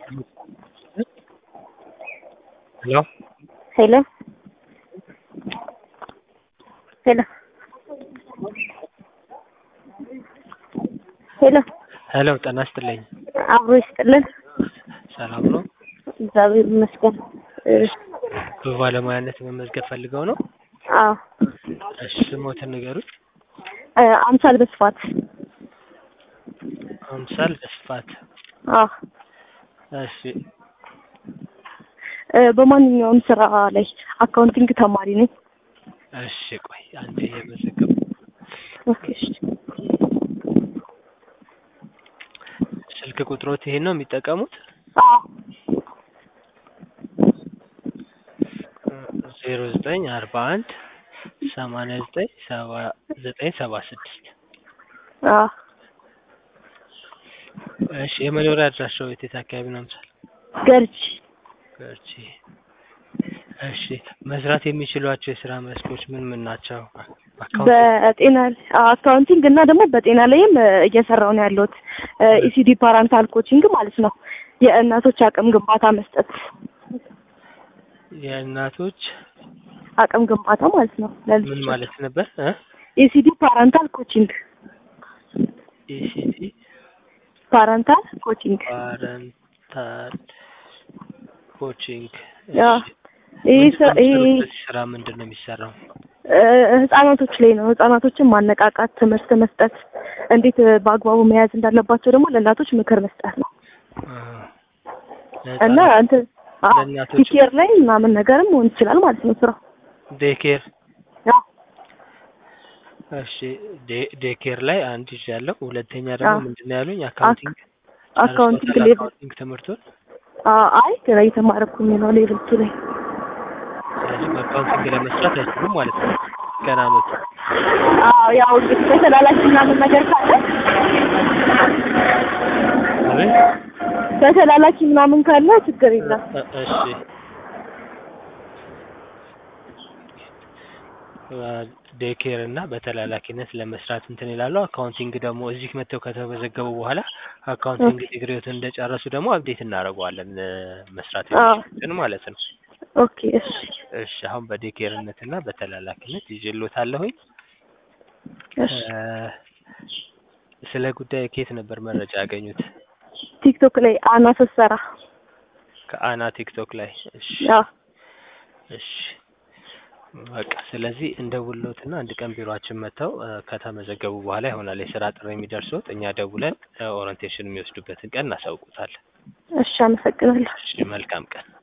ሄሎ ሄሎ ሄሎ ሄሎ ሄሎ ጤና ይስጥልኝ። አብሮ ይስጥልን። ሰላም ነው? እግዚአብሔር ይመስገን። እ፣ በባለሙያነት መመዝገብ ፈልገው ነው? አዎ እሺ ስሞትን ንገሩኝ። እ፣ አምሳል በስፋት አምሳል በስፋት አዎ እሺ እ፣ በማንኛውም ስራ ላይ አካውንቲንግ ተማሪ ነኝ። እሺ ቆይ አንዴ እየመዘገቡ ኦኬ እሺ። ስልክ ቁጥሮት ይሄን ነው የሚጠቀሙት? አዎ ዜሮ ዘጠኝ አርባ አንድ ሰማንያ ዘጠኝ ሰባ ዘጠኝ ሰባ ስድስት አዎ እሺ የመኖሪያ አድራሻው የት የት አካባቢ ነው? አምሳል ገርጂ ገርጂ። እሺ መስራት የሚችሏቸው የስራ መስኮች ምን ምን ናቸው? አካውንት በጤና አካውንቲንግ እና ደግሞ በጤና ላይም እ፣ እየሰራው ነው ያለሁት ኢሲዲ ፓራንታል ኮቺንግ ማለት ነው። የእናቶች አቅም ግንባታ መስጠት የእናቶች አቅም ግንባታ ማለት ነው። ምን ለልጆች ማለት ነበር? እ ኢሲዲ ፓራንታል ኮቺንግ ኢሲቲ ፓራንታል ኮቺንግ ፓረንታል ኮቺንግ። ያ ይህ ምንድን ስራ ነው ይህ የሚሰሩት? በዚህ ስራ ምንድን ነው የሚሰራው? እ፣ ህጻናቶች ላይ ነው። ህጻናቶችን ማነቃቃት፣ ትምህርት መስጠት፣ እንዴት እ፣ በአግባቡ መያዝ እንዳለባቸው ደግሞ ለእናቶች ምክር መስጠት ነው እ፣ እና ለህጻናት እንትን ለእናቶች ቲኬር ላይ ምናምን ነገርም መሆን ይችላል ማለት ነው ስራው። ዴኬር ያ እሺ ዴ- ዴኬር ላይ አንድ ይዣለሁ። ሁለተኛ ደግሞ አዎ። ምንድን ነው ያሉኝ? አካውንቲንግ አካውንቲንግ ጨርሰውታል? ሌቭል አካውንቲንግ ትምህርቱን አ- አይ ገና እየተማረኩኝ ነው ሌቭል ቱ ላይ ስለዚህ በአካውንቲንግ ለመስራት አይችሉም ማለት ነው። ገና ነው። አዎ ያው እንግዲህ በተላላኪ ምናምን ነገር ካለ አቤት በተላላኪ ምናምን ካለ ችግር የለም። እ- እሺ ዴኬር እና በተላላኪነት ለመስራት እንትን ይላሉ። አካውንቲንግ ደግሞ እዚህ መጥተው ከተመዘገቡ በኋላ አካውንቲንግ ዲግሪዎትን እንደጨረሱ ደግሞ አብዴት እናደርገዋለን እ፣ መስራት አዎ። የሚችሉትን ማለት ነው። ኦኬ እሺ እሺ አሁን በዴኬርነት እና በተላላኪነት ይዤልዎታለሁኝ። እሺ እ፣ ስለ ጉዳይ ከየት ነበር መረጃ ያገኙት? ቲክቶክ ላይ አና ስትሰራ ከአና ቲክቶክ ላይ። እሺ አዎ እሺ በቃ ስለዚህ እንደውሎትና አንድ ቀን ቢሮአችን መጥተው እ፣ ከተመዘገቡ በኋላ ይሆናል የስራ ጥሪ የሚደርሱት። እኛ ደውለን እ፣ ኦሪንቴሽን የሚወስዱበትን ቀን እናሳውቁታለን። እሺ አመሰግናለሁ። እሺ መልካም ቀን።